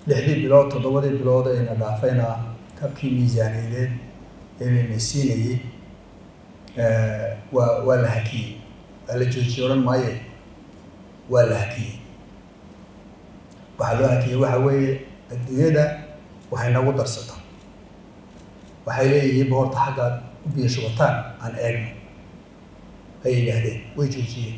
lixdii bilood toddobadii bilood ayna dhaafayna kabkii miisaaniyadeed ee layna siinayey waa waa la hakiyey waa la joojiyey odhan maaye waa la hakiyey waxaa loo hakiyey waxa weeye adduunyada waxay nagu darsataa waxay leeyihiin boorta xaggaad u biyo shubataan aan eegno ayay yidhaahdeen way joojiyeen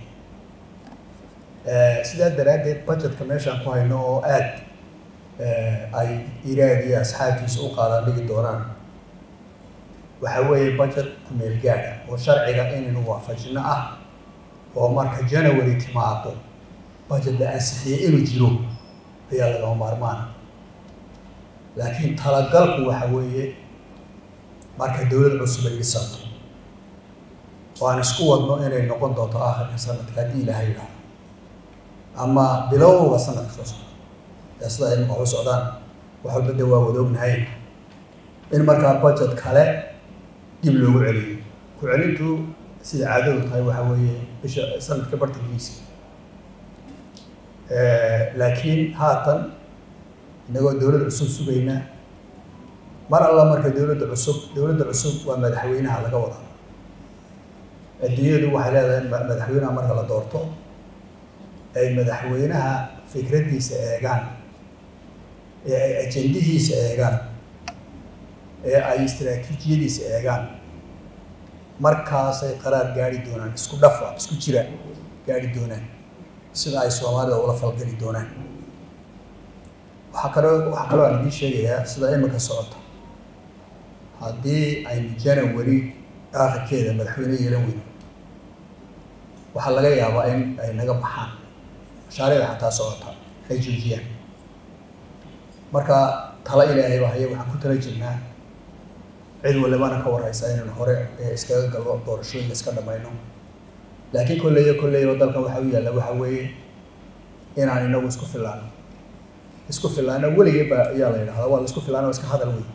sidaa daraaddeed budgetka meeshaan ku hayno oo aad ay iraad iyo asxaabtiisa u qaadaan dhigi doonaan waxa weeye budget kumeel gaadha oo sharciga inaynu waafajino ah oo marka january timaado budget la ansixiyey inuu jiro ayaa lagama maarmaana laakiin talagalku waxa weeye marka dowlad cusub ay dhisanto oo aan isku wadno inay noqon doonto aakhirka sanadka haddii ilaahay yidhaahdo ama bilowga sanadka soo socda ee sida ay waxu socdaan wax walba de waa wada ognahay in markaa budget kale dib loogu celiyo ku celintu sida caadadu tahay waxa weeye bisha sanadka bartankiisa laakiin haatan inagoo dowlad cusub sugayna mar alla marka dowladda cusub dowladda cusub waa madaxweynaha laga wada adduunyadu waxay leedahay madaxweynaha marka la doorto ay madaxweynaha fikraddiisa eegaan ee ay ajendihiisa eegaan ee ay istaraatiijiyadiisa eegaan markaasay qaraar gaari doonaan isku dhafa isku jira gaari doonaan sida ay soomaalida ula falgeli doonaan waxaa kaloo waxaa kaloo aan idiin sheegayaa sida imika socota haddii aynu january aakhirkeeda madaxweyne yeelan weyno waxaa laga yaabaa in ay naga baxaan mashaariicda xataa socota ay joojiyaan marka tala ilaahay baa haya waxaan ku tala jirnaa cid walibana ka warhaysa inaynu hore iskaga gallo doorashooyinka iska dhamayno laakiin kolleeyo kolleeyo dalkan waxa u yaalla waxa weeye inaan inagu isku filaano isku filaano weligee ba ayaa la yidhahdaa waa la isku filaano iska hadal wey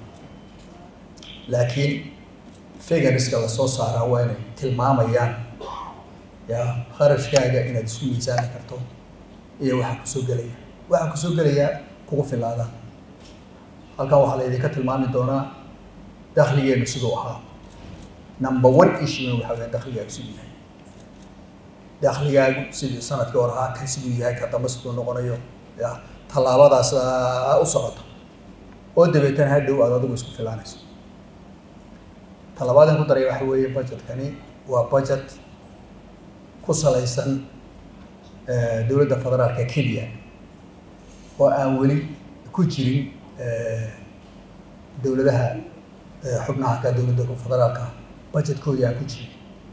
laakiin figuriska lasoo saaraa waa inay tilmaamayaan ya kharashkaaga inaad isku miisaani karto iyo waxa kusoo gelaya waxa kusoo gelaya kugu filaada halkan waxaa la idinka tilmaami doonaa dakligeenu siduu ahaa number one issue waxa weya dakligaagu siduu yahay dakligaagu sidii sanadkii hore ahaa kan siduu yahay ka dambe siduu noqonayo ya tallaabadaas u socota oo dabeetana hadhow aad adigu isku filaanayso talabaadin ku daraya waxa weeye budgetkani waa budget ku salaysan dowladda federaalka kenya oo aan weli ku jirin dowladaha xubnaha ka dowladda federaalka budgetkoodii aan ku jirin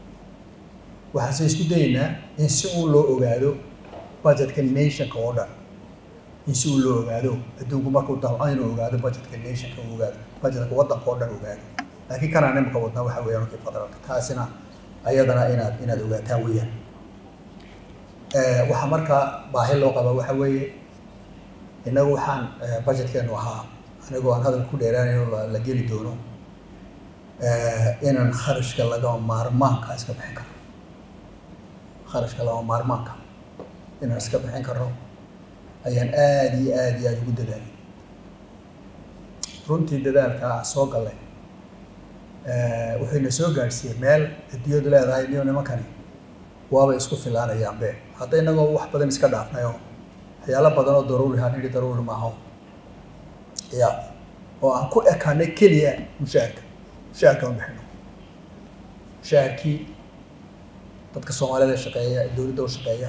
waxaase isku dayeynaa in si uu loo ogaado budgetka nationka oo dhan in si uu loo ogaado adduunku markuu damco inuu ogaado budgetka nationka uu ogaado budgetka waddanka oo dhan ogaado laakiin kanaan imika wadnaa waxa weeyaan markii federaalka taasina ayadana inaad inaad ogaataan weeyaan waxaa markaa baahi loo qabaa waxa weeye innagu waxaan budgetkeenu ahaa anigoo aan hadal ku dheeraanayn la geli doono inaan kharashka lagama maarmaanka iska bixin karno kharashka lagama maarmaanka inaan iska bixin karno ayaan aada iyo aada iyo aada ugu dadaalay runtii dadaalkaa soo gallay wuxuyna soo gaadhsiiyey meel adduunyadu leedahay niyo nimankani waabay isku filaanayaan be hadda inagoo wax badan iska dhaafnayo waxyaalo badan oo daruuri haan idhi daruuri maaho ya oo aan ku ekaanay keliya mushaharka mushaharka ma bixino mushaharkii dadka soomaalida shaqeeya dowladda u shaqeeya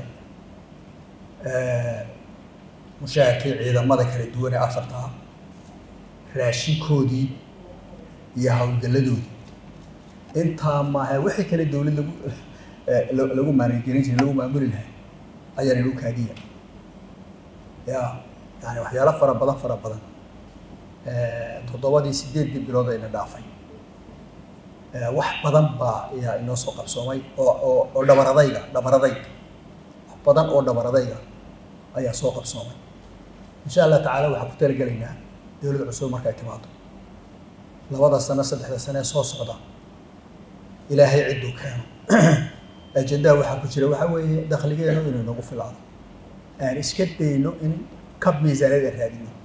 mushaharkii ciidamada kala duwan ee afarta ah raashinkoodii iyo hawlgalladoodii intaa maaha wixii kale dowlad lagu lagu maangelin jiray lagu maamuli lahay ayaan ilu kaadiya ya yani waxyaalo fara badan fara badan toddobadii sideeddii bilood ayna dhaafay wax badan baa ayaa inoo soo qabsoomay oo oo oo dhabaradayga dhabaradayga wax badan oo dhabaradayga ayaa soo qabsoomay insha allah tacaala waxaan ku talagelaynaa dowlad cusub markay timaado labada sano saddexda sano ee soo socda ilaahay cidduu keeno ajendaha waxaa ku jira waxaa weeye dakhligeenu inuu nagu filaado aan iska dayno in kab miisaaniyad aan raadino